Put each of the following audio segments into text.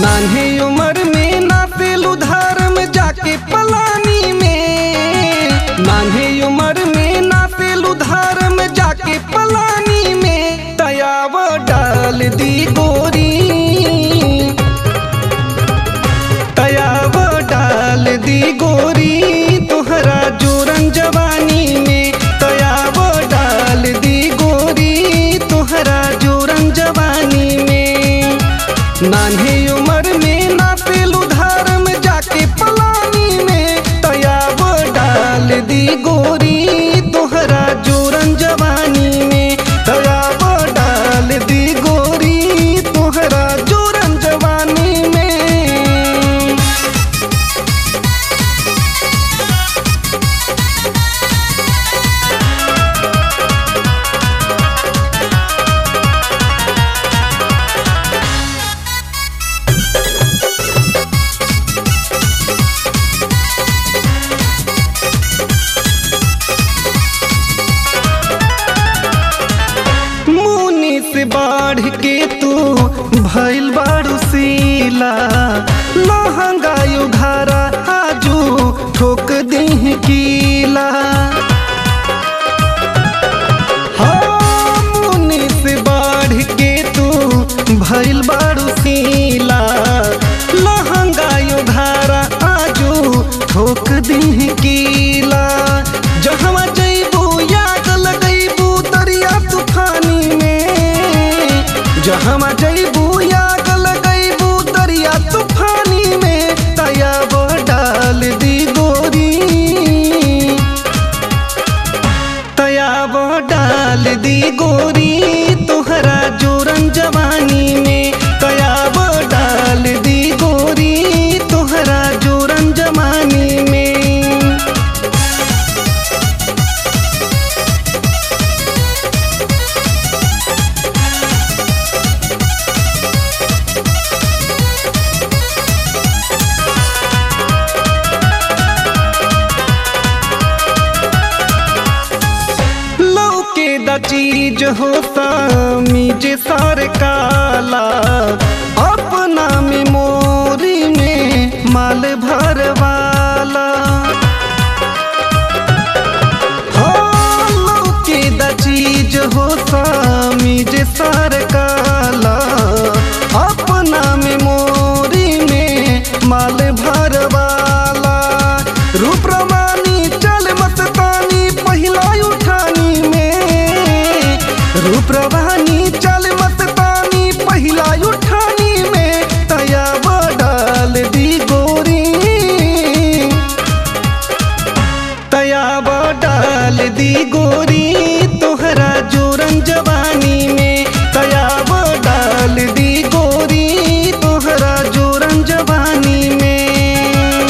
नान्हे उम्र में नातेलू धर्म जाके पलानी में नान्हे उम्र में नातेलू धर्म जाके पलानी में तयाव डाल दी गोरी तयाव डाल दी गोरी तोहरा जोरन जवानी में तयाव डाल दी गोरी तोहरा जोरन जवानी में नान्हे उम्र में नातेलू धर्म जाके पलानी में तयाब डाल दी गोरी तोहरा जोरन जवानी में तयाब डाल दी गोरी तोहरा जोरन जवानी में मुनि से बाढ़ के तू भइल बारू सीला लहंगायु घारा आजू ठोक दीह कीला हाँ, मुनि से बाढ़ के तू भइल बारू सीला लहंगायु घारा आजू ठोक दीह कीला जहवा जइबू याद लगइबू दरिया तूफानी में जहवा जइबू याद लगइबू दरिया तूफानी में तयाब डाल दी गोरी तयाब डाल दी गोरी तोहरा जोरन जवानी में तयाब डाल दी गोरी तोहरा जोरन जवानी में लौके द चीज होता मीजे सार काला अपना मेमोरी में माल भरवाला हाँ, लौके द चीज होता मीजे सार काला अपना मेमोरी में माल भरवाला रूप रवानी चल मस्तानी पहिला उठानी में रूप रवानी चल मस्तानी पहिला उठानी में तयाब डाल दी गोरी तयाब डाल दी गोरी तोहरा जोरन जवानी में तयाब डाल दी गोरी तोहरा जोरन जवानी में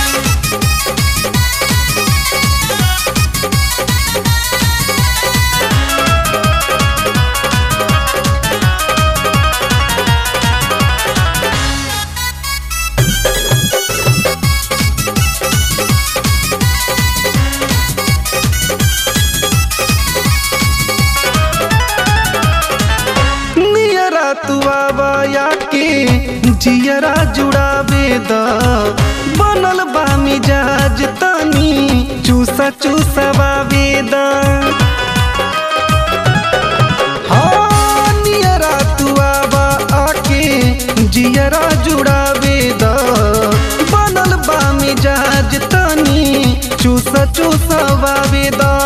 नियरा तू आवाया के जियरा जुड़ावे द बनल बा मिजाज तनी चूसा चूसवावे द हाँ, नियरा तू आवा आके जियरा जुड़ावे द बनल बा मिजाज तनी चूसा चूसवावे द